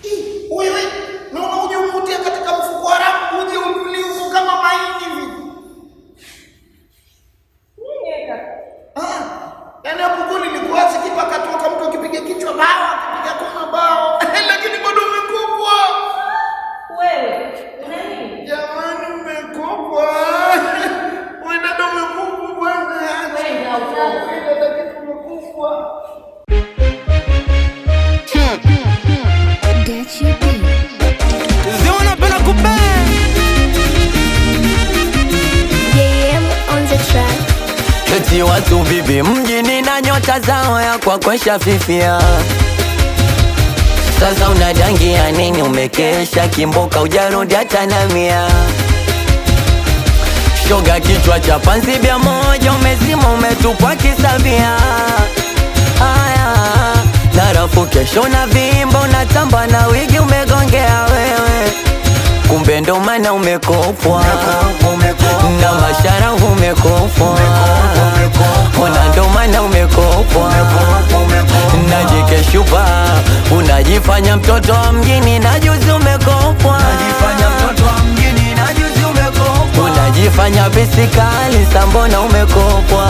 Ih, Wewe naona uje umutie katika mfuko wa rafu uje uliuko kama maini hivi. Nini kaka? Ah, yaani hapo goli likuache kipa akatoka mtu akipiga kichwa bao akipiga kona bao lakini bado umekopwa. Wewe, una nini? Jamani umekopwa. Wewe dada umekopwa bwana. Kwenda huko. Wewe dada kitu umekopwa. Get you beat. Zinapenda kubang JM on the track. Eti watu vipi mjini na nyota zao ya kwa kwesha fifia Sasa unadangia nini umekesha kimboka ujarudi hata na mia Shoga kichwa cha panzi bia moja umezima umetupwa kisabia Haya Narafu kesho na vimba unatamba na wigi umegongea wewe Kumbe ndo maana umekopwa na mashara umekopwa Ona ndo maana umekopwa na jike shupa unajifanya mtoto wa mjini na juzi umekopwa unajifanya bisikali sambona umekopwa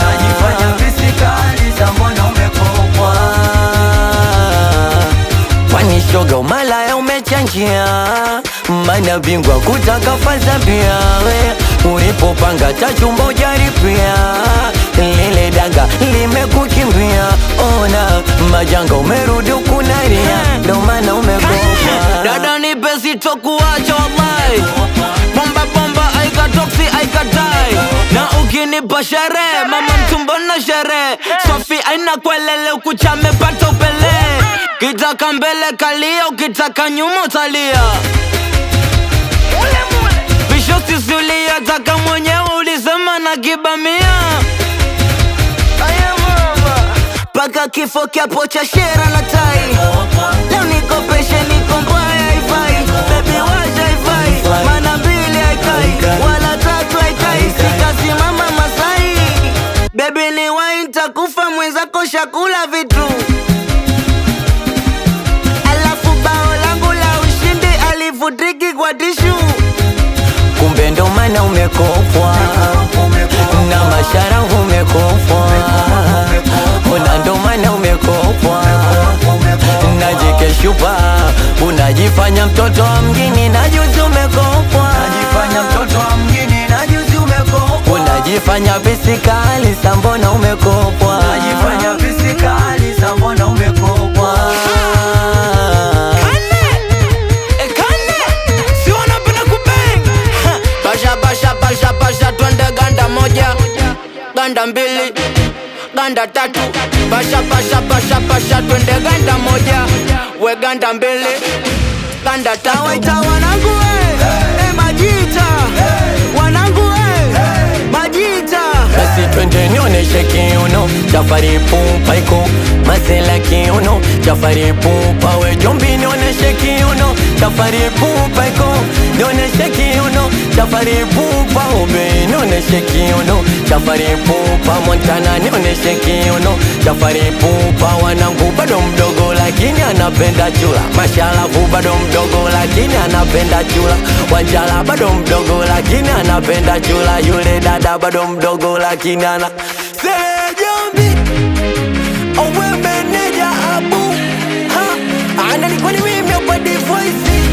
kwani shoga umalaya umechanjia mana bingwa kutaka faza pia we ulipopanga tachumba ujaripia lile danga limekukimbia ona majanga umerudi ukunaria ndo maana umekopa dada ni pesi tokuacha wallahi bomba bomba aikatoksi aikatai na ukinipa sherehe mama mtumbo na sherehe sofi aina kwelele ukuchame pata upele kitaka mbele kalia ukitaka nyuma utalia visho sisulia taka mwenyewe ulisema na kibamia paka kifo kiapo cha shera na tai leo nikopeshe niko mbaya haifai bebi wacha haifai mana mbili haikai wala tatu haikai sikasimama masai bebi ni wainta kufa mwenzako shakula vitu alafu bao langu la ushindi alifutiki kwa tishu kumbe ndo maana umekopwa na mashara umekopwa ona ndo maana umekopwa na jike shupa unajifanya mtoto wa mjini na juzi umekopwa unajifanya bisikali sambona umekopwa basha basha basha basha twende ganda moja ganda mbili ganda tatu basha basha basha basha twende ganda moja we ganda mbili ganda tatu waita wanangu we eh, majita wanangu we majita basi twende nionyeshe kiuno chafari pupa iko masela kiuno chafari pupa we jombi nionyeshe kiuno chafari pupa iko nionyeshe kiuno chafari pupa ube nionyeshe kiuno chafari pupa montana nionyeshe kiuno chafari pupa wanangu bado mdogo lakini anapenda chula mashalavu bado mdogo lakini anapenda chula wanjala bado mdogo lakini anapenda chula yule dada bado mdogo lakini ana sejombi owe meneja abu ha ananikwani mimi kwa divoisi